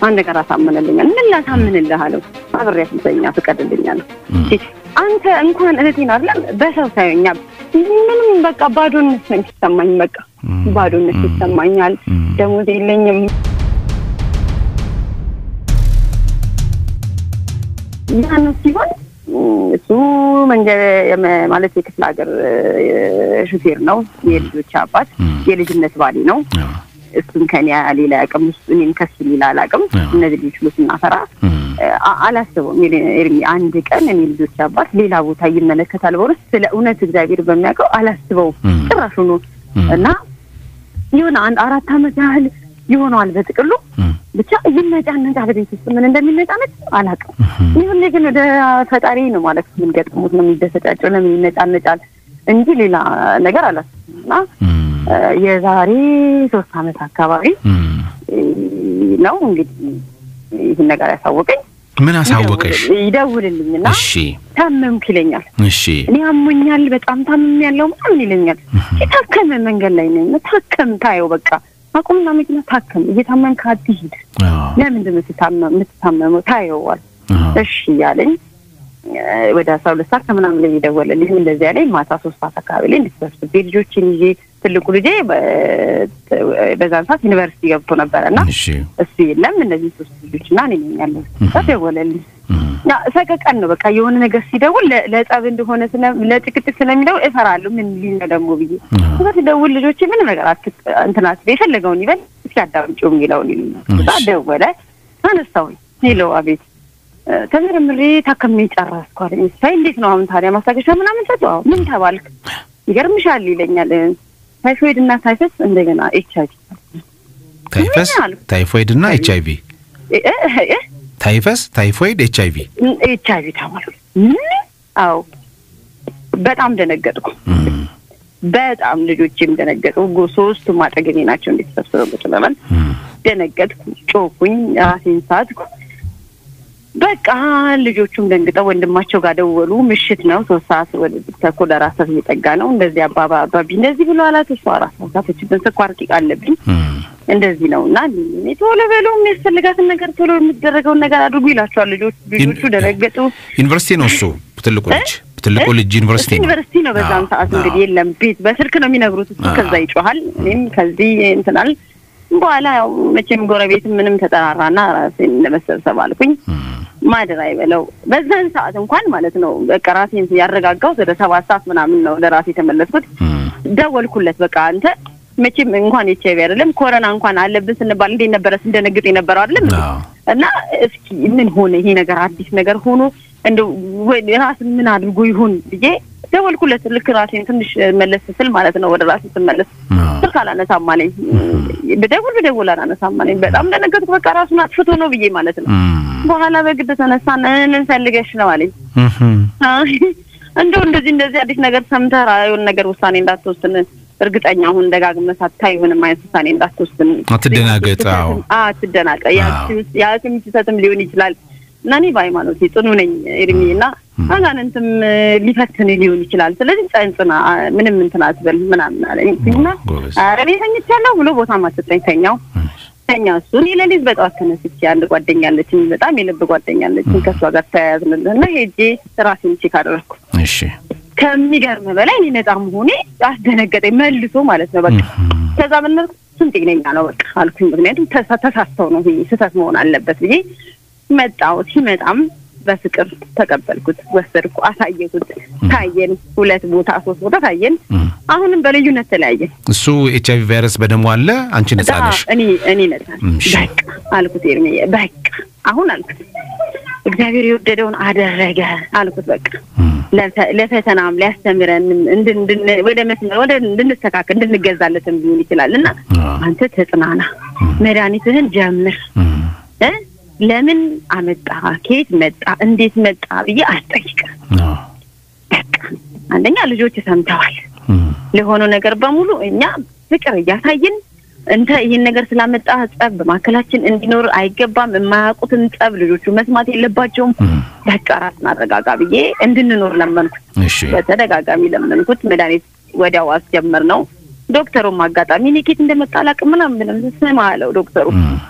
አንድ ነገር አሳምንልኛል። ምን ላሳምንልህ አለው። አብሬያት ልተኛ ፍቀድልኛለሁ። አንተ እንኳን እህቴን አይደለም በሰው ሳይኛ ምንም በቃ ባዶነት ነው የሚሰማኝ። በቃ ባዶነት ይሰማኛል። ደሞዝ የለኝም። ያን ሲሆን እሱ መንገድ ማለት የክፍለ ሀገር ሹፌር ነው። የልጆች አባት የልጅነት ባሌ ነው። እሱን ከኔ ሌላ አቅም ውስጥ እኔም ከሱ ሌላ አላቅም። እነዚህ ልጆች ሁሉ ስናፈራ አላስበውም። ኤርሚ አንድ ቀን እኔ ልጆች አባት ሌላ ቦታ ይመለከታል በሆነ ስለ እውነት እግዚአብሔር በሚያውቀው አላስበውም ጭራሹኑ እና የሆነ አንድ አራት ዓመት ያህል ይሆነዋል በጥቅሉ ብቻ ይነጫነጫል። ቤት ውስጥ ምን እንደሚነጫነጭ አላውቅም። ይሁን ግን ወደ ፈጣሪ ነው ማለት የምንገጥሙት ነው የሚደሰጫቸው ለምን ይነጫነጫል እንጂ ሌላ ነገር አላስብም እና የዛሬ ሶስት ዓመት አካባቢ ነው እንግዲህ ይህን ነገር ያሳወቀኝ። ምን አሳወቀሽ? ይደውልልኝና እሺ ታመምኩ ይለኛል። እሺ እኔ አሞኛል፣ በጣም ታምም ያለው ምናምን ይለኛል። የታከመ መንገድ ላይ ነኝ። ታከም ታየው በቃ አቁምና መኪና ታከም፣ እየታመምክ አትሂድ። ለምንድን ነው የምትታመመው? ታየዋል። እሺ እያለኝ ወደ አስራ ሁለት ሰዓት ከምናምን ላይ የደወለልኝ እንደዚህ ያለኝ ማታ ሶስት ሰዓት አካባቢ ላይ እንድትሰብስቤ ልጆችን ይዤ ትልቁ ልጄ በዛን ሰዓት ዩኒቨርሲቲ ገብቶ ነበረ እና እሱ የለም እነዚህ ሶስት ልጆች እና እኔ ነኝ ያለሁት። ደወለልኝ። ሰቀቀን ነው በቃ የሆነ ነገር ሲደውል ለጸብ እንደሆነ ለጭቅጭቅ ስለሚደውል እፈራለሁ። ምን ሊል ነው ደግሞ ብዬ እዛ ሲደውል ልጆቼ ምንም ነገር እንትናት የፈለገውን ይበል እስኪ አዳምጪው የሚለውን ይሉኛል። እዛ ደወለ፣ አነሳሁኝ። ሄሎ አቤት ተመርምሬ ታከሜ ጨረስኩ አለኝ። ሳይ እንዴት ነው አሁን ታዲያ ማስታገሻ ምናምን ሰጡ? አዎ ምን ተባልክ? ይገርምሻል ይለኛል። ታይፎይድ እና ታይፈስ እንደገና ኤች አይቪ ታይፈስ ታይፎይድ እና ኤች አይቪ ታይፈስ ታይፎይድ ኤች አይቪ ኤች አይቪ ተባሉ። አዎ በጣም ደነገጥኩ። በጣም ልጆቼም ደነገጡ። ሶስቱም አጠገቤ ናቸው። እንዴት ተሰብስበው ቁጭ ብለን ደነገጥኩ፣ ጮኩኝ፣ ራሴን ሳትኩ። በቃ ልጆቹም ደንግጠው ወንድማቸው ጋር ደወሉ። ምሽት ነው፣ ሶስት ሰዓት ወደ ተኩል አራት ሰዓት እየጠጋ ነው። እንደዚህ አባባ አባቢ እንደዚህ ብሎ አላት። እሷ አራት ሰዓታችብን ስኳር ጢቃ አለብኝ እንደዚህ ነው እና ቶሎ በሎ የሚያስፈልጋትን ነገር ቶሎ የሚደረገውን ነገር አድርጉ ይላቸዋል ልጆች። ልጆቹ ደነገጡ። ዩኒቨርሲቲ ነው እሱ ትልቁ ልጅ ትልቁ ልጅ ዩኒቨርሲቲ ነው ዩኒቨርሲቲ ነው። በዛም ሰዓት እንግዲህ የለም ቤት በስልክ ነው የሚነግሩት። እሱ ከዛ ይጮሃል፣ እኔም ከዚህ እንትናል በኋላ ያው መቼም ጎረቤት ምንም ተጠራራና ራሴን ለመሰብሰብ አልኩኝ። ማደር አይበለው በዛን ሰዓት እንኳን ማለት ነው በቃ ራሴን ያረጋጋሁት ወደ ሰባት ሰዓት ምናምን ነው ለራሴ የተመለስኩት። ደወልኩለት በቃ አንተ መቼም እንኳን ኤች አይቪ አይደለም ኮረና እንኳን አለብን ስንባል እንዴት ነበረ ስንደነግጥ የነበረው አይደለም እና እስኪ ምን ሆነ ይሄ ነገር አዲስ ነገር ሆኖ እንደው ራስ ምን አድርጎ ይሁን ብዬ ደወልኩለት። ልክ ራሴን ትንሽ መለስ ስል ማለት ነው ወደ ራሴ ስመለስ ስልክ አላነሳም አለኝ። ብደውል ብደውል አላነሳም አለኝ። በጣም ደነገጥኩ። በቃ ራሱን አጥፍቶ ነው ብዬ ማለት ነው። በኋላ በግድ ተነሳን። ምን ፈልገሽ ነው አለኝ። እንደው እንደዚህ እንደዚህ አዲስ ነገር ሰምተህ የሆነ ነገር ውሳኔ እንዳትወስን እርግጠኛ አሁን ደጋግመህ ሳታይ ምንም አይነት ውሳኔ እንዳትወስን አትደናገጥ። አዎ አትደናገጥ። የሐኪም ስህተትም ሊሆን ይችላል እና እኔ በሃይማኖቴ ጽኑ ነኝ ኤርሚ እና አጋንንትም ሊፈትን ሊሆን ይችላል። ስለዚህ ጸንጽና ምንም እንትን አትበል ምናምን አለኝ እና ኧረ እኔ ተኝቻለሁ ብሎ ቦታ ማሰጠኝ ተኛው ተኛ እሱ እኔ ሌሊት በጠዋት ተነስቼ አንድ ጓደኛ አለችኝ፣ በጣም የልብ ጓደኛ አለችኝ። ከእሷ ጋር ተያያዝን እና ሄጄ ራሴን ቼክ አደረግኩ። እሺ ከሚገርም በላይ እኔ ነጻ መሆኔ አስደነገጠኝ መልሶ ማለት ነው። በቃ ከዛ ምን እሱም ጤነኛ ነው በቃ አልኩኝ። ምክንያቱም ተሳስተው ነው ስህተት መሆን አለበት ብዬ መጣው። ሲመጣም በፍቅር ተቀበልኩት፣ ወሰድኩ፣ አሳየኩት። ታየን፣ ሁለት ቦታ ሶስት ቦታ ታየን። አሁንም በልዩነት ተለያየን። እሱ ኤች አይቪ ቫይረስ በደሙ አለ፣ አንቺ ነጻ ነሽ። እኔ እኔ ነጻ በቃ አልኩት። ኤርሜ በቃ አሁን አልኩት እግዚአብሔር የወደደውን አደረገ አልኩት። በቃ ለፈተናም ሊያስተምረን ወደ መስመር ወደ እንድንስተካከል እንድንገዛለትም ሊሆን ይችላል እና አንተ ተጽናና፣ መድኃኒትህን ጀምር ለምን አመጣ፣ ከየት መጣ፣ እንዴት መጣ ብዬ አስጠይቅም። በቃ አንደኛ ልጆች ሰምተዋል። ለሆነው ነገር በሙሉ እኛ ፍቅር እያሳየን እንተ ይህን ነገር ስላመጣ ጸብ በማካከላችን እንዲኖር አይገባም። የማያውቁትን ጸብ ልጆቹ መስማት የለባቸውም። በቃ ራስን አረጋጋ ብዬ እንድንኖር ለመንኩት። በተደጋጋሚ ለመንኩት። መድኃኒት ወዲያው አስጀመር ነው። ዶክተሩም አጋጣሚ እኔ ኬት እንደመጣ አላውቅም ምናምን ብለም ስማ አለው ዶክተሩ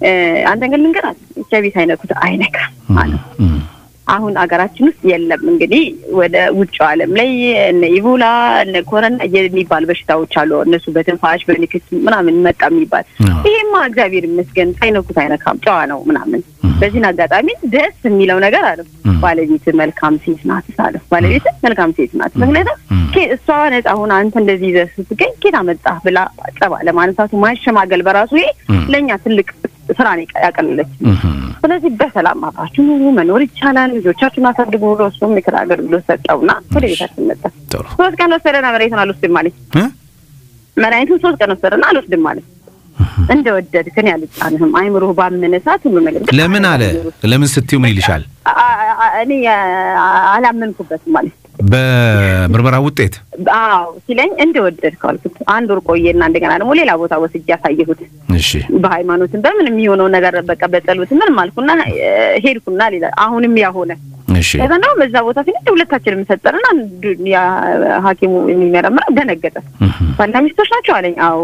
አንተ ግን ልንገራት ኤች አይ ቪ ሳይነኩት አይነካም አለ። አሁን አገራችን ውስጥ የለም። እንግዲህ ወደ ውጭው ዓለም ላይ እነ ኢቦላ እነ ኮረና የሚባል በሽታዎች አሉ። እነሱ በትንፋሽ በንክስ ምናምን መጣ የሚባል ይሄማ እግዚአብሔር ይመስገን ሳይነኩት አይነካም፣ ጨዋ ነው ምናምን። በዚህን አጋጣሚ ደስ የሚለው ነገር አለ ባለቤት መልካም ሴት ናት አለ። ባለቤት መልካም ሴት ናት። ምክንያቱም እሷ ነጻ ሆና አንተ እንደዚህ ይዘህ ስትገኝ ኬት አመጣህ ብላ ጸባ ለማንሳቱ ማሸማገል በራሱ ይሄ ለእኛ ትልቅ ስራ ነው ያቀለለች። ስለዚህ በሰላም አብራችሁ ኑሩ፣ መኖር ይቻላል፣ ልጆቻችሁን አሳድጉ ብሎ እሱም ምክር አገልግሎት ሰጠውና ወደ ቤታችን መጣ። ሶስት ቀን ወሰደና መድኃኒቱን አልወስድም ማለት መድኃኒቱን ሶስት ቀን ወሰደና አልወስድም ማለት እንደወደድክን ያልጫንህም አይምሮህ ባመነ ሰዓት ሁሉ ነገር ለምን አለ ለምን ስትዩ ምን ይልሻል? እኔ አላመንኩበትም ማለት በምርመራ ውጤት አዎ ሲለኝ እንደወደድከው አልኩት። አንድ ወር ቆየና እንደገና ደግሞ ሌላ ቦታ ወስጄ ያሳየሁት። እሺ በሃይማኖትን በምን የሚሆነው ነገር በቃ በጸሎት ምንም አልኩና ሄድኩና ሌላ አሁንም ያ ሆነ። እሺ ከዛ ደግሞ በዛ ቦታ ሲል ሁለታችንም ሰጠንና ያ ሐኪሙ የሚመረምረው ደነገጠ። ባልና ሚስቶች ናቸው አለኝ። አዎ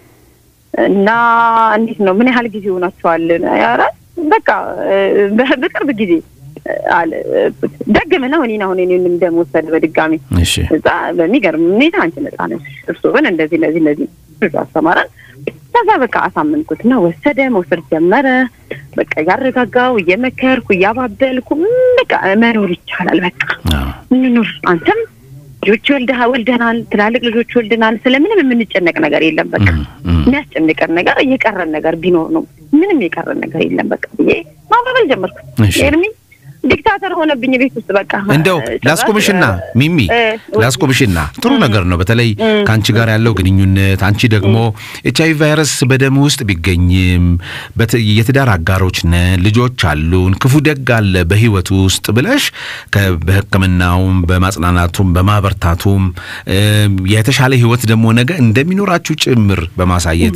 እና እንዴት ነው ምን ያህል ጊዜ ሆናችኋል? ኧረ በቃ በቅርብ ጊዜ አለ ደግም ነው እኔን አሁን እኔንም ደም ወሰደ በድጋሚ እሺ እዛ በሚገርም ሁኔታ አንቺ ነጻ ነሽ እርሱ ግን እንደዚህ እንደዚህ እንደዚህ ብዙ አስተማረን ከዛ በቃ አሳመንኩት እና ወሰደ መውሰድ ጀመረ በቃ እያረጋጋው እየመከርኩ እያባበልኩ በቃ መኖር ይቻላል በቃ እንኑር አንተም ልጆች ወልደህ ወልደናል ትላልቅ ልጆች ወልደናል ስለምንም የምንጨነቅ ነገር የለም በቃ የሚያስጨንቀን ነገር የቀረን ነገር ቢኖር ነው ምንም የቀረን ነገር የለም በቃ ብዬ ማባበል ጀመርኩ ኤርሚ ዲክታተር ሆነብኝ ቤት ውስጥ በቃ እንደው ላስቆምሽና ሚሚ ላስቆምሽና ጥሩ ነገር ነው። በተለይ ከአንቺ ጋር ያለው ግንኙነት አንቺ ደግሞ ኤች አይ ቫይረስ በደም ውስጥ ቢገኝም የትዳር አጋሮች ነን፣ ልጆች አሉን፣ ክፉ ደግ አለ በህይወት ውስጥ ብለሽ በሕክምናውም በማጽናናቱም በማበርታቱም የተሻለ ህይወት ደግሞ ነገ እንደሚኖራችሁ ጭምር በማሳየት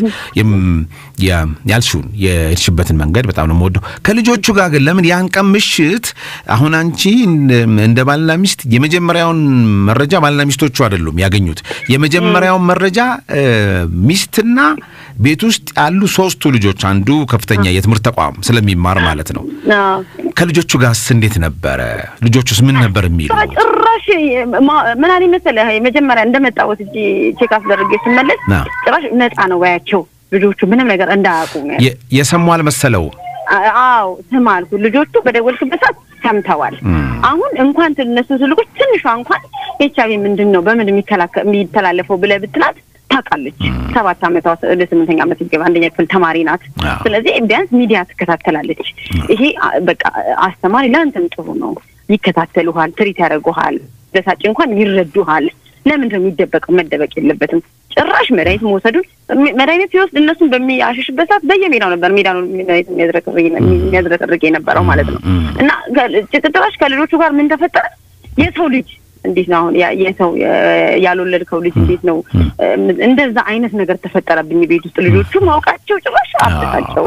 ያልሽውን የሄድሽበትን መንገድ በጣም ነው የምወደው። ከልጆቹ ጋር ግን ለምን ያን ቀን ምሽት አሁን አንቺ እንደ ባልና ሚስት የመጀመሪያውን መረጃ ባልና ሚስቶቹ አይደሉም ያገኙት። የመጀመሪያውን መረጃ ሚስትና ቤት ውስጥ ያሉ ሶስቱ ልጆች አንዱ ከፍተኛ የትምህርት ተቋም ስለሚማር ማለት ነው። ከልጆቹ ጋርስ እንዴት ነበረ? ልጆቹስ ምን ነበር የሚሉ? ጭራሽ ምን አለኝ መሰለህ መጀመሪያ እንደመጣሁት እጂ ቼክ አስደርጌ ስመለስ ጭራሽ ነፃ ነው ባያቸው ልጆቹ ምንም ነገር እንዳያውቁ የሰሙ አልመሰለው አዎ ስም አልኩ። ልጆቹ በደወልክበት ሰዓት ሰምተዋል። አሁን እንኳን እነሱ ስልኮች ትንሿ እንኳን ኤች አይ ቪ ምንድን ነው በምን የሚተላለፈው ብለህ ብትላት ታውቃለች። ሰባት ዓመቷ ወደ ስምንተኛ ዓመት ይገባ አንደኛ ክፍል ተማሪ ናት። ስለዚህ ቢያንስ ሚዲያ ትከታተላለች። ይሄ በቃ አስተማሪ ለአንተም ጥሩ ነው። ይከታተሉሃል፣ ትሪት ያደርጉሃል፣ በሳጭ እንኳን ይረዱሃል። ለምንድን ነው የሚደበቀው? መደበቅ የለበትም። ጭራሽ መድኃኒት መውሰዱን መድኃኒት ሲወስድ እነሱን በሚያሸሽበት ሰዓት በየሜዳው ነበር ሜዳ ነው መድኃኒት የሚያዝረቀርቅ የነበረው ማለት ነው። እና ጭራሽ ከልጆቹ ጋር ምን ተፈጠረ? የሰው ልጅ እንዴት ነው አሁን የሰው ያልወለድከው ልጅ እንዴት ነው እንደዛ አይነት ነገር ተፈጠረብኝ ቤት ውስጥ ልጆቹ ማውቃቸው ጭራሽ አብታቸው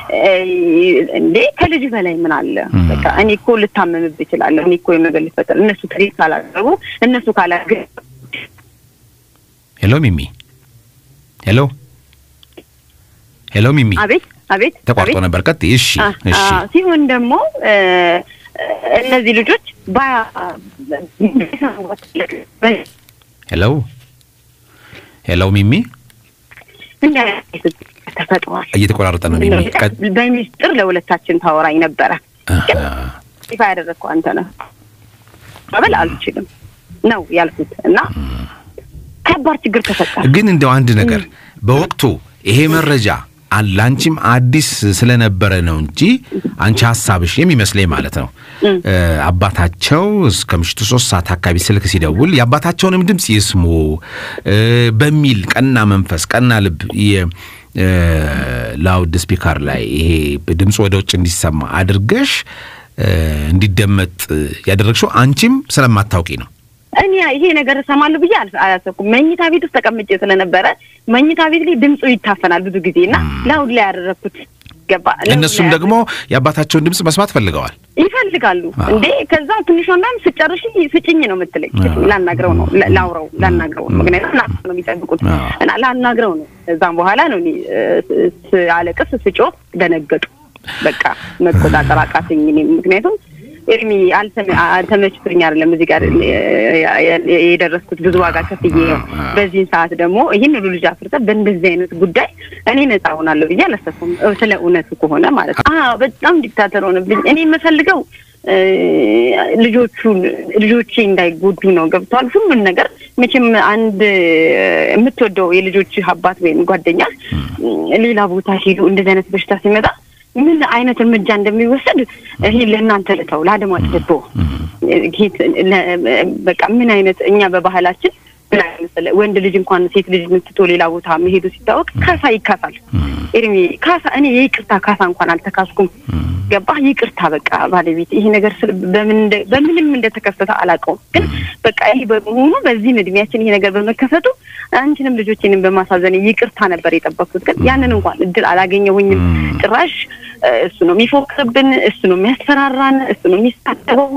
እንዴ ከልጅ በላይ ምን አለ በቃ እኔ እኮ ልታመምብ ይችላለሁ እኔ እኮ የነገር ሊፈጠር እነሱ ትሪት ካላደረጉ እነሱ ካላገ ሄሎ ሚሚ ሄሎ ሄሎ ሚሚ አቤት አቤት ተቋርጦ ነበር ቀጥ እሺ እሺ ሲሆን ደግሞ እነዚህ ልጆች ባያ ሄሎ ሄሎ ሚሚ ተፈጥሯል። እየተቆራረጠ ነው ሚሚ። በሚስጥር ለሁለታችን ታወራኝ ነበረ። ይፋ ያደረግከው አንተ ነህ። መበል አልችልም ነው ያልኩት እና ከባድ ችግር ተፈጠረ። ግን እንደው አንድ ነገር በወቅቱ ይሄ መረጃ ለአንቺም አዲስ ስለነበረ ነው እንጂ አንቺ ሀሳብሽ የሚመስለኝ ማለት ነው አባታቸው እስከ ምሽቱ ሶስት ሰዓት አካባቢ ስልክ ሲደውል የአባታቸውንም ድምፅ ይስሙ በሚል ቀና መንፈስ ቀና ልብ ላውድ ስፒከር ላይ ይሄ ድምፅ ወደ ውጭ እንዲሰማ አድርገሽ እንዲደመጥ ያደረግሽው አንቺም ስለማታውቂ ነው። እኔ ይሄ ነገር እሰማለሁ ብዬ አላሰብኩም። መኝታ ቤት ውስጥ ተቀምጬ ስለነበረ መኝታ ቤት ላይ ድምፁ ይታፈናል ብዙ ጊዜ እና ላውድ ላይ ያደረግኩት ገባ። እነሱም ደግሞ የአባታቸውን ድምፅ መስማት ፈልገዋል። ይፈልጋሉ እንዴ። ከዛ ትንሿ እንዳም ስጨርሽ ስጭኝ ነው የምትለኝ። ላናግረው ነው ላውረው ላናግረው ነው ምክንያቱም ና ነው የሚጠብቁት እና ላናግረው ነው። ከዛም በኋላ ነው እኔ አለቅስ ስጮህ ደነገጡ። በቃ መቆጣጠር አቃተኝ። እኔም ምክንያቱም ኤርሚ አልተመችቶኝ አይደለም እዚህ ጋር የደረስኩት ብዙ ዋጋ ከፍዬ ነው። በዚህን ሰዓት ደግሞ ይህን ሁሉ ልጅ አፍርተ በእንደዚህ አይነት ጉዳይ እኔ ነጻ ሆናለሁ ብዬ አላሰብኩም። ስለ እውነቱ ከሆነ ማለት ነው። በጣም ዲክታተር ሆነብኝ። እኔ የምፈልገው ልጆቹን ልጆቼ እንዳይጎዱ ነው። ገብተዋል። ሁሉን ነገር መቼም አንድ የምትወደው የልጆች አባት ወይም ጓደኛ ሌላ ቦታ ሄዱ እንደዚህ አይነት በሽታ ሲመጣ ምን አይነት እርምጃ እንደሚወሰድ ይሄ ለእናንተ ልተው ለአድማጭ ልቦ በቃ ምን አይነት እኛ በባህላችን ወንድ ልጅ እንኳን ሴት ልጅ ምትቶ ሌላ ቦታ መሄዱ ሲታወቅ ካሳ ይካሳል። ኤርሚ ካሳ እኔ የይቅርታ ካሳ እንኳን አልተካስኩም። ገባህ? ይቅርታ በቃ ባለቤት ይሄ ነገር በምንም እንደተከሰተ አላውቀውም፣ ግን በቃ ይሄ በመሆኑ በዚህም እድሜያችን ይሄ ነገር በመከሰቱ አንቺንም ልጆችንም በማሳዘን ይቅርታ ነበር የጠበቅኩት፣ ግን ያንን እንኳን እድል አላገኘሁኝም። ጭራሽ እሱ ነው የሚፎክርብን፣ እሱ ነው የሚያስፈራራን፣ እሱ ነው የሚሳደበው።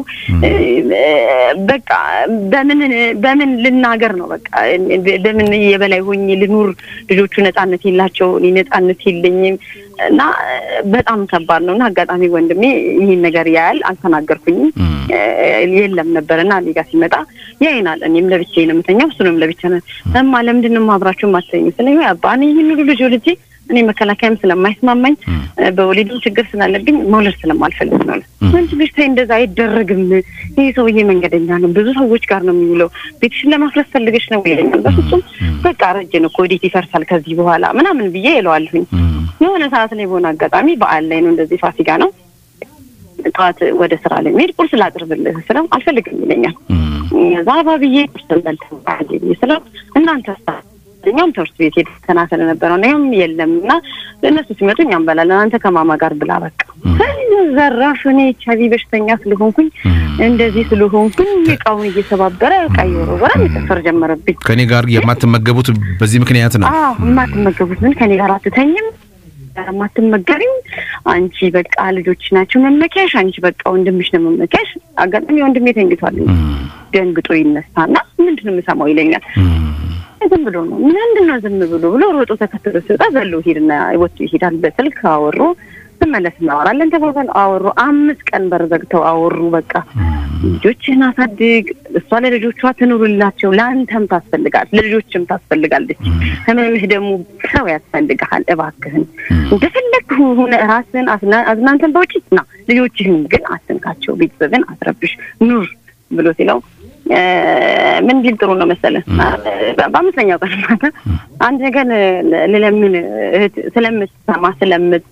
በቃ በምን በምን ልናገር ነው በቃ በምን የበላይ ሆኜ ልኑር? ልጆቹ ነጻነት የላቸው፣ እኔ ነጻነት የለኝም። እና በጣም ከባድ ነው። እና አጋጣሚ ወንድሜ ይህን ነገር ያያል፣ አልተናገርኩኝም። የለም ነበር እና እኔ ጋር ሲመጣ ያይናል። እኔም ለብቻዬ ነው የምተኛው፣ እሱንም ለብቻ ነው። እማ ለምንድን ነው አብራችሁ ማተኙ? ስለ አባ እኔ ይህን ሁሉ ልጅ ወልጄ እኔ መከላከያም ስለማይስማማኝ በወሊድም ችግር ስላለብኝ መውለድ ስለማልፈልግ ነው። ወንድ ልጅ ታይ እንደዛ አይደረግም። ይህ ሰውዬ መንገደኛ ነው፣ ብዙ ሰዎች ጋር ነው የሚውለው። ቤትሽን ለማፍረስ ፈልገሽ ነው ይለኛል። በፍጹም በቃ ረጅን እኮ ወዴት ይፈርሳል ከዚህ በኋላ ምናምን ብዬ እለዋለሁኝ። የሆነ ሰዓት ላይ በሆነ አጋጣሚ በዓል ላይ ነው እንደዚህ ፋሲካ ነው ጠዋት ወደ ስራ ለሚሄድ ቁርስ ላቅርብልህ ስለው አልፈልግም ይለኛል። እዛ አባብዬ ቁርስ በልተህ ስለው እናንተ እኛም ትምህርት ቤት ሄደና ስለነበረው እኔም የለም እና እነሱ ሲመጡ እኛም እንበላለን፣ አንተ ከማማ ጋር ብላ በቃ ዘራፍ። እኔ ኤች አይ ቪ በሽተኛ ስለሆንኩኝ እንደዚህ ስለሆንኩኝ እቃውን እየሰባበረ እቃ እየወረወረ መጨፈር ጀመረብኝ። ከኔ ጋር የማትመገቡት በዚህ ምክንያት ነው? አዎ የማትመገቡት ምን ከኔ ጋር አትተኝም የማትመገቢም አንቺ በቃ ልጆች ናቸው መመኪያሽ፣ አንቺ በቃ ወንድምሽ ነው መመኪያሽ። አጋጣሚ ወንድሜ ተንግቷል። ደንግጦ ይነሳና ምንድን ነው የምሰማው ይለኛል። ዝም ብሎ ነው ምንድን ነው ዝም ብሎ ብሎ ሮጦ ተከትሎ ሲወጣ ዘሎ ሄድና ወጥቶ ይሄዳል። በስልክ አወሩ። ስመለስ እናወራለን ተባባሉ። አወሩ። አምስት ቀን በር ዘግተው አወሩ። በቃ ልጆችህን አሳድግ፣ እሷ ለልጆቿ ትኑርላቸው፣ ለአንተም ታስፈልጋል፣ ለልጆችም ታስፈልጋለች። ህመምህ ደግሞ ሰው ያስፈልግሃል። እባክህን እንደፈለግ ሆነ ራስህን አዝናንተን በውጭ ና፣ ልጆችህን ግን አትንካቸው፣ ቤተሰብን አትረብሽ፣ ኑር ብሎ ሲለው ምን ቢል ጥሩ ነው መሰለህ? በአምስተኛው ቀን ማታ አንድ ነገር ልለምን እህት ስለምትሰማ ስለምት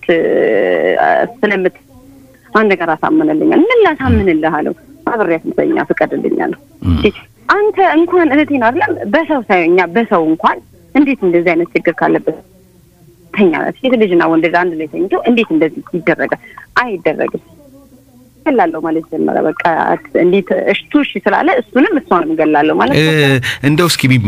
ስለምት አንድ ነገር አሳምንልኛል። ምን ላሳምንልህ አለው። አብሬያት ልተኛ ፍቀድልኛለሁ። አንተ እንኳን እህቴን አይደለም በሰው ሳይኛ በሰው እንኳን እንዴት እንደዚህ አይነት ችግር ካለበት ተኛለት። ሴት ልጅና ወንድ ልጅ አንድ ላይ ተኝቶ እንዴት እንደዚህ ይደረጋል? አይደረግም ገላለሁ ማለት ጀመረ። በቃ እንዴት እሽቱ እሺ ስላለ እሱንም እሷንም ገላለሁ ማለት እንደው እስኪ ሚሚ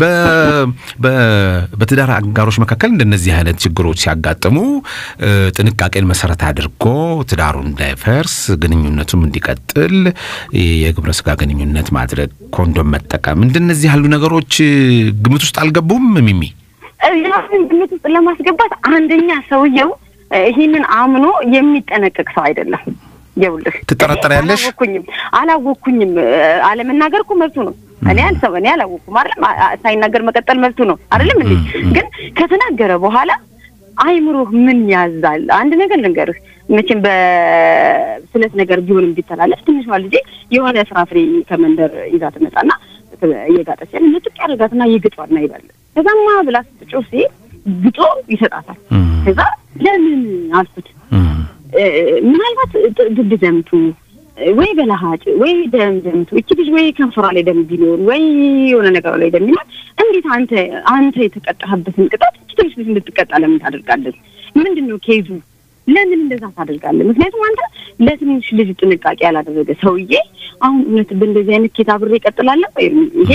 በትዳር አጋሮች መካከል እንደነዚህ አይነት ችግሮች ሲያጋጥሙ ጥንቃቄን መሰረት አድርጎ ትዳሩ እንዳይፈርስ ግንኙነቱም እንዲቀጥል የግብረ ስጋ ግንኙነት ማድረግ፣ ኮንዶም መጠቀም እንደነዚህ ያሉ ነገሮች ግምት ውስጥ አልገቡም ሚሚ? ያንን ግምት ውስጥ ለማስገባት አንደኛ ሰውየው ይህንን አምኖ የሚጠነቀቅ ሰው አይደለም። ይኸውልህ ትጠረጠሪያለሽ? አላወኩኝም አላወኩኝም አለመናገር እኮ መብቱ ነው። እኔ አልሰው እኔ አላወኩም አይደለም። ሳይናገር መቀጠል መብቱ ነው አይደለም እንዴ? ግን ከተናገረ በኋላ አይምሮህ ምን ያዛል? አንድ ነገር ልንገርህ፣ መቼም በስለት ነገር ቢሆንም ቢተላለፍ ትንሿ ልጄ የሆነ ፍራፍሬ ከመንደር ይዛ ትመጣና እየጋጠች ያለ ምጥቅ ያደርጋትና ይግጧልና ይሄዳል። ከዛማ ብላ ስትጮህ ሲሄድ ግጦ ይሰጣታል። ከዛ ለምን አልኩት ምናልባት ድድ ደምቱ ወይ በለሃጭ ወይ ደም ደምቱ እቺ ልጅ ወይ ከንፈሯ ላይ ደም ቢኖር ወይ የሆነ ነገሯ ላይ ደም ቢኖር እንዴት አንተ አንተ የተቀጣህበትን ቅጣት እቺ ትንሽ ልጅ እንድትቀጣ ለምን ታደርጋለህ? ምንድን ነው ኬዙ ለምን እንደዛ ታደርጋለህ? ምክንያቱም አንተ ለትንሽ ልጅ ጥንቃቄ ያላደረገ ሰውዬ አሁን እውነት በእንደዚህ አይነት ኬት አብሬ እቀጥላለሁ? ይሄ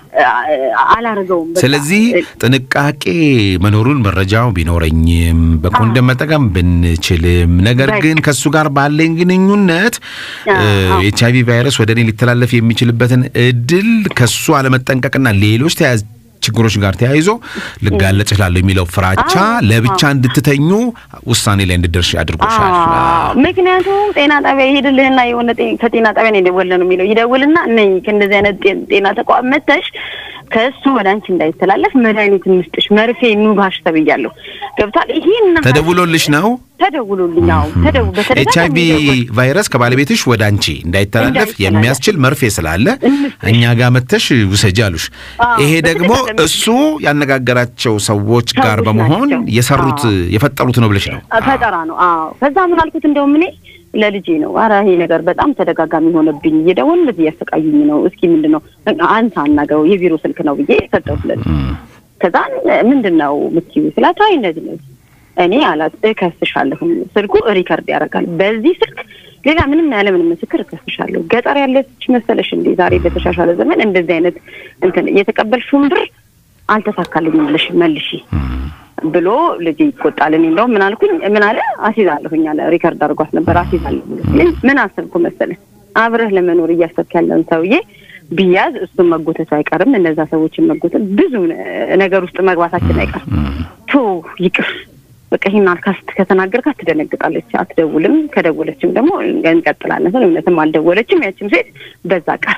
አላረገውም። ስለዚህ ጥንቃቄ መኖሩን መረጃው ቢኖረኝም በኮንደም መጠቀም ብንችልም፣ ነገር ግን ከእሱ ጋር ባለኝ ግንኙነት ኤች አይቪ ቫይረስ ወደ እኔ ሊተላለፍ የሚችልበትን እድል ከሱ አለመጠንቀቅና ሌሎች ተያያዥ ችግሮች ጋር ተያይዞ ልጋለጥ እችላለሁ የሚለው ፍራቻ ለብቻ እንድትተኙ ውሳኔ ላይ እንድደርሽ አድርጎሻል። ምክንያቱም ጤና ጣቢያ ይሄድልህና የሆነ ከጤና ጣቢያ ነው የደወለ ነው የሚለው ይደውልና እነኝ ከእንደዚህ አይነት ጤና ተቋም መተሽ ከእሱ ወደ አንቺ እንዳይተላለፍ መድኃኒት እንስጥሽ መርፌ ኑጋሽ ተብያለሁ። ገብቷል። ይሄን ተደውሎልሽ ነው? ተደውሎልኝ። አዎ ተደው ኤች አይቪ ቫይረስ ከባለቤትሽ ወደ አንቺ እንዳይተላለፍ የሚያስችል መርፌ ስላለ እኛ ጋር መተሽ ውሰጂ አሉሽ። ይሄ ደግሞ እሱ ያነጋገራቸው ሰዎች ጋር በመሆን የሰሩት የፈጠሩት ነው ብለሽ ነው? ፈጠራ ነው። አዎ ከዛ ምን አልኩት እንደውም እኔ ለልጄ ነው። ኧረ ይሄ ነገር በጣም ተደጋጋሚ ሆነብኝ፣ እየደወሉ እንደዚህ እያሰቃዩኝ ነው። እስኪ ምንድን ነው አንተ አናገረው፣ የቢሮ ስልክ ነው ብዬ ሰጠሁት ለልጄ። ከዛ ምንድን ነው የምትይው ስላት፣ አይ እንደዚህ ነው እኔ አላት እከስሻለሁ። ስልኩ ሪከርድ ያደርጋል። በዚህ ስልክ ሌላ ምንም ያለ ምንም ምስክር እከስሻለሁ። ገጠር ያለች መሰለሽ እንዴ? ዛሬ በተሻሻለ ዘመን እንደዚህ አይነት እንትን የተቀበልሽውን ብር አልተሳካልኝም ብለሽ መልሺ ብሎ ልጅ ይቆጣል። እኔ እንደውም ምን አልኩኝ፣ ምን አለ አስይዛለሁኝ አለ። ሪከርድ አድርጓት ነበር አስይዛለሁ። ምን አሰብኩ መሰለህ አብረህ ለመኖር እያሰብክ ያለውን ሰውዬ ቢያዝ እሱን መጎተቱ አይቀርም፣ እነዛ ሰዎችን መጎተት ብዙ ነገር ውስጥ መግባታችን አይቀርም። ቶ ይቅር በቃ ይህን አልካስት ከተናገርካት ትደነግጣለች፣ አትደውልም። ከደወለችም ደግሞ እንቀጥላለን። እውነትም አልደወለችም ያችም ሴት በዛ ቀር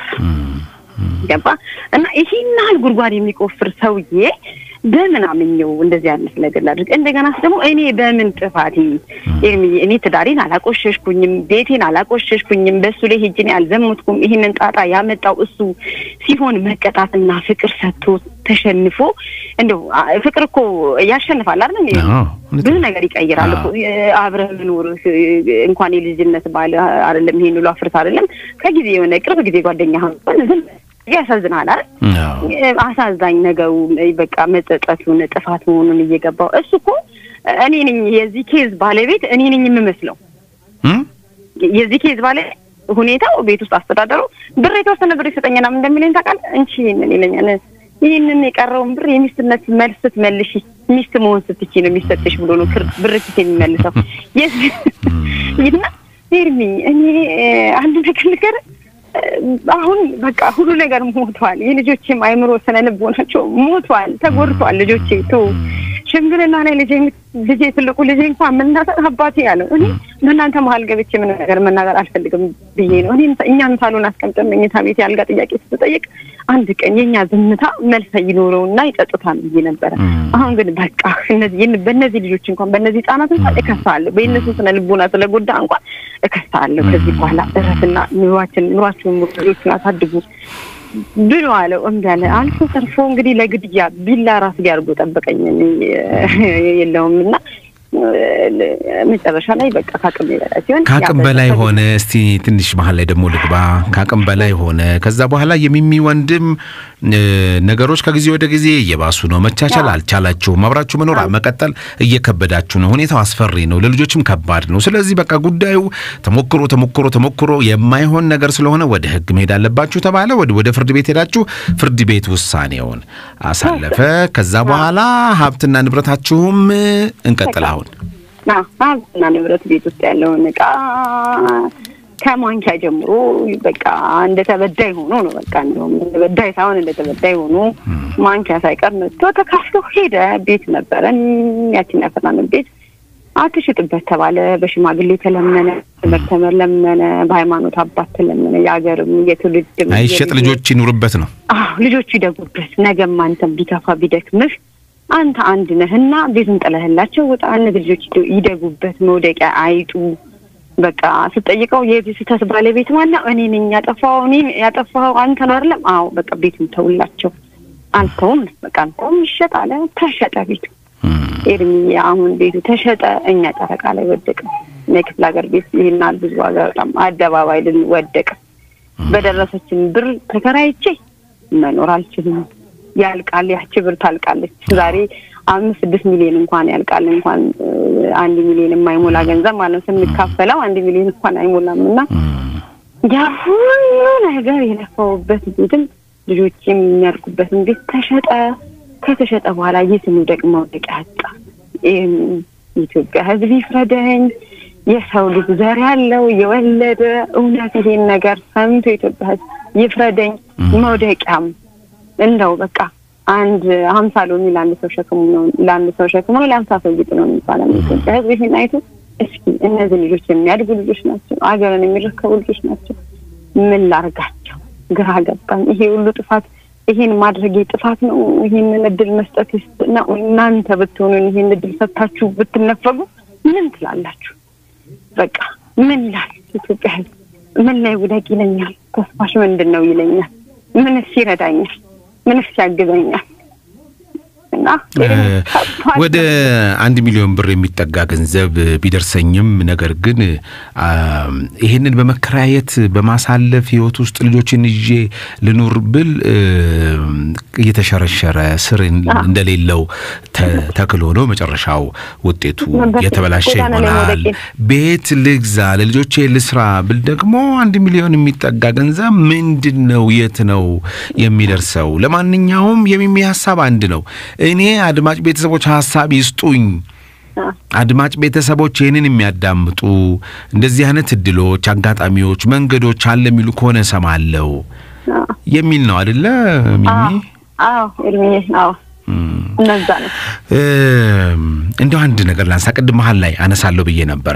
ገባ እና ይሄን ያህል ጉድጓድ የሚቆፍር ሰውዬ በምን አምኜው እንደዚህ አይነት ነገር ላድርግ? እንደገናስ ደግሞ እኔ በምን ጥፋቴ ኤርሚዬ፣ እኔ ትዳሬን አላቆሸሽኩኝም፣ ቤቴን አላቆሸሽኩኝም፣ በእሱ ላይ ሄጄ እኔ አልዘሙትኩም። ይህንን ጣጣ ያመጣው እሱ ሲሆን መቀጣትና ፍቅር ሰጥቶ ተሸንፎ እንደው ፍቅር እኮ ያሸንፋል አይደል? ብዙ ነገር ይቀይራል እኮ አብረህ መኖር እንኳን የልጅነት ባል አይደለም ይሄን ሁሉ አፍርት አይደለም ከጊዜ የሆነ ቅርብ ጊዜ ጓደኛ ዝም ያሳዝናል አይደል? አሳዛኝ ነገሩ በቃ መጸጸቱን ጥፋት መሆኑን እየገባው እሱ እኮ እኔ ነኝ የዚህ ኬዝ ባለቤት እኔ ነኝ የምመስለው የዚህ ኬዝ ባለቤት ሁኔታው ቤት ውስጥ አስተዳደሩ ብር የተወሰነ ብር ይሰጠኛል እንደሚለኝ ታውቃለህ? እንቺ ይሄንን ይለኛል። ይህንን የቀረውን ብር የሚስትነት መልስ ስትመልሺ ሚስት መሆን ስትቺ ነው የሚሰጥሽ ብሎ ነው ብር ኪስ የሚመልሰው ይና ኤርሚ እኔ አንድ ነገር ነገር አሁን በቃ ሁሉ ነገር ሞቷል። የልጆቼም አይምሮ ስነ ልቦናቸው ሞቷል፣ ተጎድቷል። ልጆቼ ቶ ሽምግልና ላይ ልጄ ልጄ ትልቁ ልጄ እንኳን መናገር አባቴ ያለው እኔ በእናንተ መሀል ገብቼ ምን ነገር መናገር አልፈልግም ብዬ ነው። እኔ እኛን ሳሎን አስቀምጠን መኝታ ቤት ያልጋ ጥያቄ ስትጠይቅ አንድ ቀን የእኛ ዝምታ መልስ ይኖረውና ይጸጥታል ብዬ ነበረ። አሁን ግን በቃ እነዚህ በእነዚህ ልጆች እንኳን በእነዚህ ህጻናት እንኳን እከሳለሁ። በእነሱ ስነ ልቦና ስለጎዳ እንኳን እከሳለሁ። ከዚህ በኋላ እረፍና ኑሯችን ኑሯችሁን ልጆችን አሳድጉ ብሎ አለው። እምቢ አለ። አልፎ ተርፎ እንግዲህ ለግድያ ቢላ ራስ ሊያርጎ ጠበቀኝ የለውም እና መጨረሻ ላይ በቃ ከአቅም በላይ ሲሆን ከአቅም በላይ ሆነ። እስቲ ትንሽ መሀል ላይ ደግሞ ልግባ። ከአቅም በላይ ሆነ። ከዛ በኋላ የሚሚ ወንድም ነገሮች ከጊዜ ወደ ጊዜ እየባሱ ነው። መቻቻል አልቻላችሁም። አብራችሁ መኖር መቀጠል እየከበዳችሁ ነው። ሁኔታው አስፈሪ ነው፣ ለልጆችም ከባድ ነው። ስለዚህ በቃ ጉዳዩ ተሞክሮ ተሞክሮ ተሞክሮ የማይሆን ነገር ስለሆነ ወደ ህግ መሄድ አለባችሁ ተባለ። ወደ ፍርድ ቤት ሄዳችሁ ፍርድ ቤት ውሳኔውን አሳለፈ። ከዛ በኋላ ሀብትና ንብረታችሁም እንቀጥል አሁን ሀብትና ንብረት ቤት ውስጥ ያለውን እቃ ከማንኪያ ጀምሮ በቃ እንደ ተበዳይ ሆኖ ነው። በቃ እንደውም እንደ በዳይ ሳይሆን እንደ ተበዳይ ሆኖ ማንኪያ ሳይቀር መጥቶ ተካፍሎ ሄደ። ቤት ነበረን፣ ያችን ያፈራንን ቤት አትሽጥበት ተባለ። በሽማግሌ ተለመነ፣ ትምህርት ተለመነ፣ በሃይማኖት አባት ተለመነ። የሀገርም የትውልድም አይሸጥ ልጆች ይኑርበት ነው። አዎ ልጆቹ ይደጉበት። ነገም አንተም ቢከፋ ቢደክምህ አንተ አንድ ነህና ቤቱን ጥለህላቸው ወጣ። እነዚህ ልጆች ይደጉበት፣ መውደቂያ አይጡ። በቃ ስጠይቀው የዚህ ስህተት ባለቤት ማነው? እኔ ነኝ ያጠፋው። እኔ ያጠፋው አንተ ነው አይደለም? አዎ በቃ ቤቱን ተውላቸው። አልተውም፣ በቃ አልተውም። ይሸጥ አለ። ተሸጠ ቤቱ። ኤርሚ አሁን ቤቱ ተሸጠ። እኛ ጨረቃ ላይ ወደቀ። የክፍለ ሀገር ቤት ይህናል ብዙ ዋጋ በጣም አደባባይ ልን ወደቀ። በደረሰችን ብር ተከራይቼ መኖር አልችልም። ያልቃል። ያቺ ብር ታልቃለች። ዛሬ አምስት ስድስት ሚሊዮን እንኳን ያልቃል እንኳን አንድ ሚሊዮን የማይሞላ ገንዘብ ማለት ነው ስንካፈለው አንድ ሚሊዮን እንኳን አይሞላም እና ያ ሁሉ ነገር የለፋውበት ቤትም ልጆች የሚያድጉበትን ቤት ተሸጠ። ከተሸጠ በኋላ የት እንውደቅ መውደቂያ ያጣ። የኢትዮጵያ ሕዝብ ይፍረደኝ። የሰው ልጅ ዘር ያለው የወለደ እውነት ይሄን ነገር ሰምቶ የኢትዮጵያ ሕዝብ ይፍረደኝ። መውደቂያም እንደው በቃ አንድ ሀምሳ ሎሚ ለአንድ ሰው ሸክሙ ነው ለአንድ ሰው ሸክሙ ነው ለሀምሳ ሰው ጌጥ ነው የሚባለው። የኢትዮጵያ ሕዝብ ይሄን አይቶ እስኪ እነዚህ ልጆች የሚያድጉ ልጆች ናቸው፣ አገርን የሚረከቡ ልጆች ናቸው። ምን ላርጋቸው? ግራ ገባኝ። ይሄ ሁሉ ጥፋት ይሄን ማድረግ ጥፋት ነው? ይሄንን እድል መስጠት ነው? እናንተ ብትሆኑን ይሄን እድል ሰጥታችሁ ብትነፈጉ ምን ትላላችሁ? በቃ ምን ላል ኢትዮጵያ ሕዝብ ምን ላይ ውደቅ ይለኛል? ተስፋሽ ምንድን ነው ይለኛል? ምንስ ይረዳኛል? ምንስ ያግዘኛል? እና ወደ አንድ ሚሊዮን ብር የሚጠጋ ገንዘብ ቢደርሰኝም ነገር ግን ይሄንን በመከራየት በማሳለፍ ህይወት ውስጥ ልጆችን ይዤ ልኑር ብል እየተሸረሸረ ስር እንደሌለው ተክሎ ነው መጨረሻው ውጤቱ የተበላሸ ይሆናል። ቤት ልግዛ፣ ለልጆቼ ልስራ ብል ደግሞ አንድ ሚሊዮን የሚጠጋ ገንዘብ ምንድን ነው? የት ነው የሚደርሰው? ለማንኛውም የሚሚ ሀሳብ አንድ ነው። እኔ አድማጭ ቤተሰቦች ሀሳብ ይስጡኝ። አድማጭ ቤተሰቦች ይህንን የሚያዳምጡ እንደዚህ አይነት እድሎች፣ አጋጣሚዎች፣ መንገዶች አለ የሚሉ ከሆነ እሰማለሁ የሚል ነው አይደለ ሚሚ? አዎ እድሜ አዎ እነዛ ነው። እንደው አንድ ነገር ላንሳ። ቅድም መሀል ላይ አነሳለሁ ብዬ ነበረ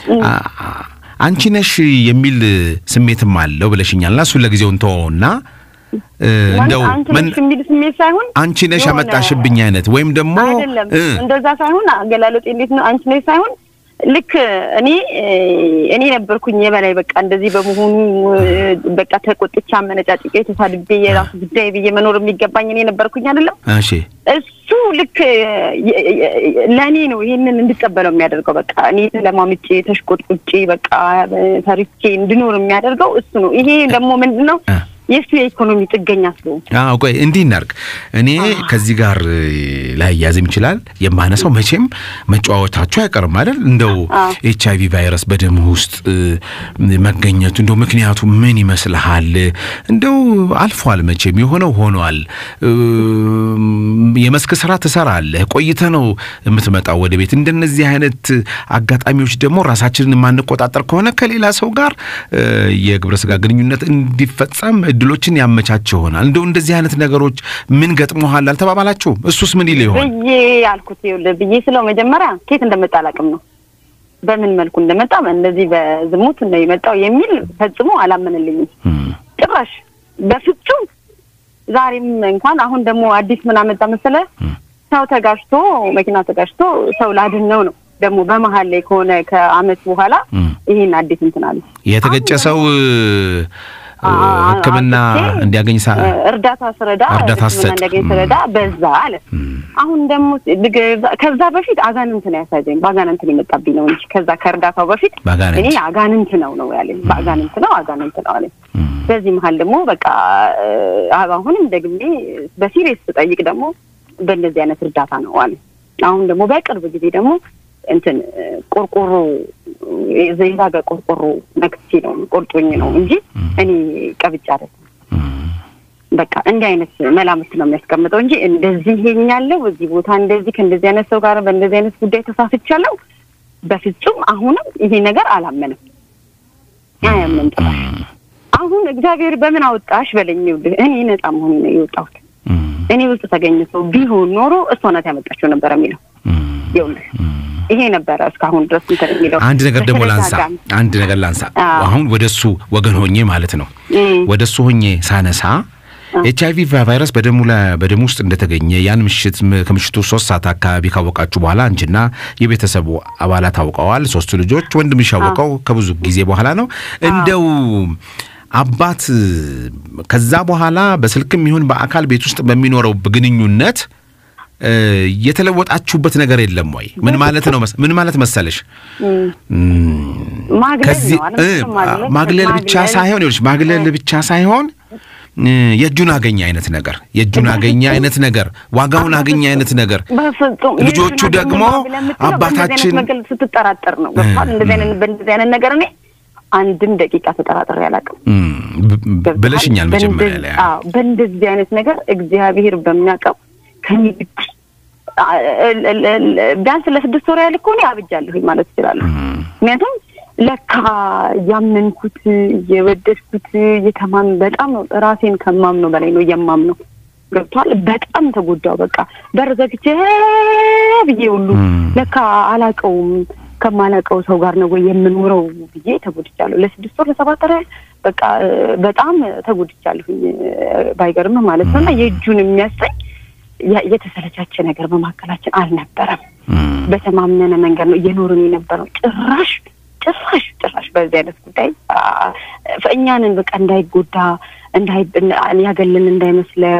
አንቺ ነሽ የሚል ስሜትም አለው ብለሽኛልና እሱን ለጊዜው እንተወውና እንደው የሚል ስሜት ሳይሆን አንቺ ነሽ ያመጣሽብኝ አይነት ወይም ደግሞ አይደለም፣ እንደዛ ሳይሆን አገላለጤ እንዴት ነው? አንቺ ነሽ ሳይሆን ልክ እኔ እኔ ነበርኩኝ የበላይ በቃ እንደዚህ በመሆኑ በቃ ተቆጥቻ አመነጫጭቄ ተሳድቤ የራሱ ጉዳይ ብዬ መኖር የሚገባኝ እኔ ነበርኩኝ አይደለም። እሺ እሱ ልክ ለእኔ ነው ይሄንን እንድቀበለው የሚያደርገው። በቃ እኔ ለማምጬ ተሽቆጥቁጬ በቃ ፈርቼ እንድኖር የሚያደርገው እሱ ነው። ይሄ ደግሞ ምንድን ነው የእሱ የኢኮኖሚ ጥገኛ ስለሆን አዎ ቆይ እንዲህ እናድርግ። እኔ ከዚህ ጋር ላይ ያዝም ይችላል የማነሳው መቼም መጫወታችሁ አይቀርም አይደል? እንደው ኤች አይቪ ቫይረስ በደም ውስጥ መገኘቱ እንደው ምክንያቱ ምን ይመስልሃል? እንደው አልፏል መቼም የሆነው ሆኗል። የመስክ ስራ ትሰራለህ፣ ቆይተህ ነው የምትመጣው ወደ ቤት። እንደነዚህ አይነት አጋጣሚዎች ደግሞ ራሳችንን የማንቆጣጠር ከሆነ ከሌላ ሰው ጋር የግብረ ስጋ ግንኙነት እንዲፈጸም እድሎችን ያመቻች ይሆናል። እንደው እንደዚህ አይነት ነገሮች ምን ገጥሞሃል አልተባባላችሁም? እሱስ ምን ይል ይሆን ብዬ ያልኩት ይኸውልህ ብዬ ስለው መጀመሪያ ኬት እንደመጣ አላውቅም ነው በምን መልኩ እንደመጣ እንደዚህ በዝሙት ነው የመጣው የሚል ፈጽሞ አላመንልኝም ጭራሽ በፍጹም። ዛሬም እንኳን አሁን ደግሞ አዲስ ምን አመጣ መሰለህ? ሰው ተጋጭቶ መኪና ተጋጭቶ ሰው ላድን ነው ነው ደግሞ በመሀል ላይ ከሆነ ከአመት በኋላ ይሄን አዲስ እንትን አለ የተገጨ ሰው ሕክምና እንዲያገኝ እርዳታ ስረዳ እርዳታ ሕክምና እንዲያገኝ ስረዳ በዛ አለ። አሁን ደግሞ ከዛ በፊት አጋንንት ነው ያሳዘኝ። በአጋንንት ነው የመጣብኝ ነው እንጂ ከዛ ከእርዳታው በፊት እኔ አጋንንት ነው ነው ያለኝ። በአጋንንት ነው አጋንንት ነው አለኝ። በዚህ መሀል ደግሞ በቃ አሁንም ደግሜ በሲሪየስ ስጠይቅ ደግሞ በእንደዚህ አይነት እርዳታ ነው አለኝ። አሁን ደግሞ በቅርብ ጊዜ ደግሞ እንትን ቆርቆሮ የዛገ ቆርቆሮ ነክቼ ነው ቆርጦኝ ነው እንጂ እኔ ቀብጬ አይደለም። በቃ እንዲህ አይነት መላምት ነው የሚያስቀምጠው እንጂ እንደዚህ ሄኛለሁ በዚህ ቦታ እንደዚህ ከእንደዚህ አይነት ሰው ጋር በእንደዚህ አይነት ጉዳይ ተሳስቻለሁ፣ በፍጹም አሁንም ይሄ ነገር አላመንም፣ አያምንም ጭራሽ። አሁን እግዚአብሔር በምን አወጣሽ በለኝ። ይኸውልህ እኔ ነጻ መሆኔ ነው የወጣሁት። እኔ ውስጥ ተገኝቶ ቢሆን ኖሮ እሷ ናት ያመጣችው ነበር የሚለው ይኸውልህ ይሄ ነበረ እስካሁን ድረስ እንትን የሚለው። አንድ ነገር ደግሞ ላንሳ፣ አንድ ነገር ላንሳ። አሁን ወደ እሱ ወገን ሆኜ ማለት ነው ወደ እሱ ሆኜ ሳነሳ ኤች አይቪ ቫይረስ በደሙ በደሙ ውስጥ እንደተገኘ ያን ምሽት ከምሽቱ ሶስት ሰዓት አካባቢ ካወቃችሁ በኋላ አንቺና የቤተሰቡ አባላት አውቀዋል። ሶስቱ ልጆች ወንድምሽ ያወቀው ከብዙ ጊዜ በኋላ ነው። እንደው አባት ከዛ በኋላ በስልክም ይሁን በአካል ቤት ውስጥ በሚኖረው ግንኙነት የተለወጣችሁበት ነገር የለም ወይ? ምን ማለት ነው? ምን ማለት መሰለሽ ከዚህ ማግለል ብቻ ሳይሆን ይኸውልሽ ማግለል ብቻ ሳይሆን የእጁን አገኘ አይነት ነገር የእጁን አገኘ አይነት ነገር ዋጋውን አገኘ አይነት ነገር በፍጹም ልጆቹ ደግሞ አባታችን ስትጠራጠር ነው እንደዚህ አይነት በእንደዚህ አይነት ነገር እኔ አንድም ደቂቃ ተጠራጥሬ አላውቅም ብለሽኛል መጀመሪያ ላይ በእንደዚህ አይነት ነገር እግዚአብሔር በሚያውቀው ከኔ ቢያንስ ለስድስት ወር ያህል እኮ እኔ አብጃለሁኝ ማለት እችላለሁ ምክንያቱም ለካ ያመንኩት እየወደድኩት እየተማም በጣም ነው ራሴን ከማምነው በላይ ነው የማምነው ገብቷል በጣም ተጎዳው በቃ በር ዘግቼ ብዬ ሁሉ ለካ አላቀውም ከማላቀው ሰው ጋር ነው ወይ የምኖረው ብዬ ተጎድቻለሁ ለስድስት ወር ለሰባት ወር በቃ በጣም ተጎድቻለሁኝ ባይገርም ማለት ነው እና የእጁን የሚያሰኝ የተሰለቻቸ ነገር በመካከላችን አልነበረም በተማመነ መንገድ ነው እየኖርን የነበረው ጭራሽ ጭራሽ ጭራሽ በዚህ አይነት ጉዳይ እኛንን በቃ እንዳይጎዳ ያገልን እንዳይመስለው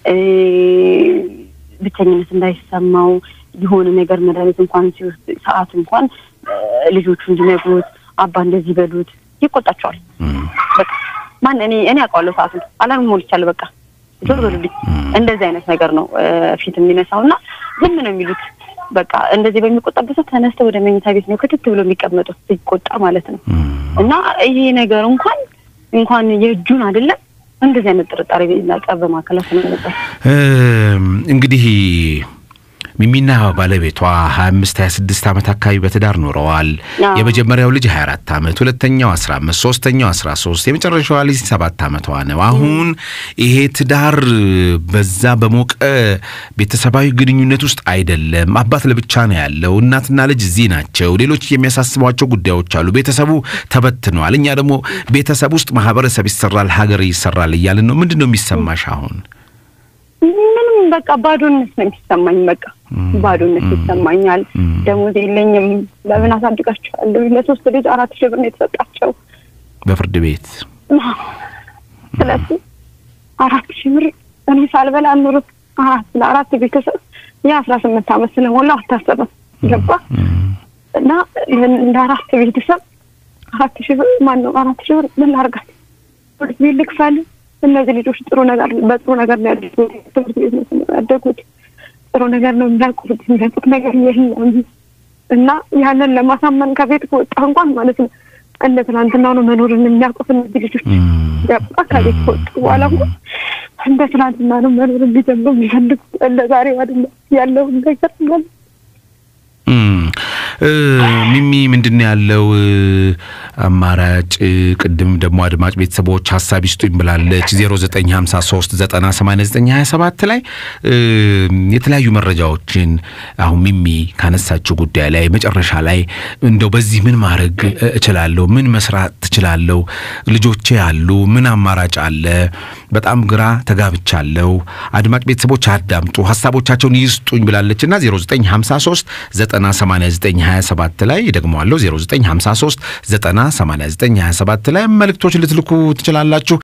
ብቸኝነት እንዳይሰማው የሆነ ነገር መድኃኒት እንኳን ሲወስድ ሰዓት እንኳን ልጆቹ እንዲነግሩት አባ እንደዚህ በሉት ይቆጣቸዋል። በቃ ማን እኔ እኔ አውቀዋለሁ ሰዓቱን አላርም ሞልቻለሁ። በቃ ዞር በሉልኝ። እንደዚህ አይነት ነገር ነው ፊት የሚነሳው እና ዝም ነው የሚሉት። በቃ እንደዚህ በሚቆጣበት ሰው ተነስተው ወደ መኝታ ቤት ነው ክትት ብሎ የሚቀመጡት ሲቆጣ ማለት ነው። እና ይሄ ነገር እንኳን እንኳን የእጁን አይደለም እንደዚህ አይነት ጥርጣሬ ቀብ በማዕከላችን ነበር እንግዲህ ሚሚና ባለቤቷ ሀያ አምስት ሀያ ስድስት ዓመት አካባቢ በትዳር ኖረዋል። የመጀመሪያው ልጅ ሀያ አራት ዓመት ሁለተኛው አስራ አምስት ሶስተኛው አስራ ሶስት የመጨረሻዋ ልጅ ሰባት ዓመቷ ነው። አሁን ይሄ ትዳር በዛ በሞቀ ቤተሰባዊ ግንኙነት ውስጥ አይደለም። አባት ለብቻ ነው ያለው። እናትና ልጅ እዚህ ናቸው። ሌሎች የሚያሳስቧቸው ጉዳዮች አሉ። ቤተሰቡ ተበትነዋል። እኛ ደግሞ ቤተሰብ ውስጥ ማህበረሰብ ይሰራል፣ ሀገር ይሰራል እያልን ነው። ምንድን ነው የሚሰማሽ አሁን? ምንም በቃ ባዶነት ነው የሚሰማኝ። በቃ ባዶነት ይሰማኛል። ደሞዝ የለኝም። ለምን አሳድጋቸዋለሁ? ለሶስት ልጅ አራት ሺህ ብር ነው የተሰጣቸው በፍርድ ቤት። ስለዚህ አራት ሺህ ብር እኔ ሳልበላ ኑሮ አራት ለአራት ቤተሰብ የአስራ ስምንት ዓመት ስለሞላ አታሰበም ገባ እና እንደ አራት ቤተሰብ አራት ሺህ ብር ማን ነው አራት ሺህ ብር ምን ላድርጋት? ትምህርት ቤት ልክፈል? እነዚህ ልጆች ጥሩ ነገር በጥሩ ነገር ነው ያደጉት። ትምህርት ቤት ነው ያደጉት። ጥሩ ነገር ነው የሚያውቁት። የሚያውቁት ነገር የለም እና ያንን ለማሳመን ከቤት ከወጣ እንኳን ማለት ነው እንደ ትናንትና ነው መኖርን የሚያውቁት እነዚህ ልጆች ገባ ከቤት ከወጡ በኋላ እንኳን እንደ ትናንትና ነው መኖር እንዲጀምሩ የሚፈልጉት እንደ ዛሬው አይደለም ያለውን ነገር ማለት ሚሚ ምንድን ነው ያለው አማራጭ? ቅድም ደግሞ አድማጭ ቤተሰቦች ሀሳብ ይስጡኝ ብላለች። 0953 98927 ላይ የተለያዩ መረጃዎችን አሁን ሚሚ ካነሳችው ጉዳይ ላይ መጨረሻ ላይ እንደው በዚህ ምን ማድረግ እችላለሁ? ምን መስራት ትችላለሁ? ልጆቼ ያሉ ምን አማራጭ አለ? በጣም ግራ ተጋብቻለሁ። አድማጭ ቤተሰቦች አዳምጡ፣ ሀሳቦቻቸውን ይስጡኝ ብላለች እና 0953 98927 ላይ ደግመዋለሁ 0953 98927 ላይ መልእክቶች ልትልኩ ትችላላችሁ።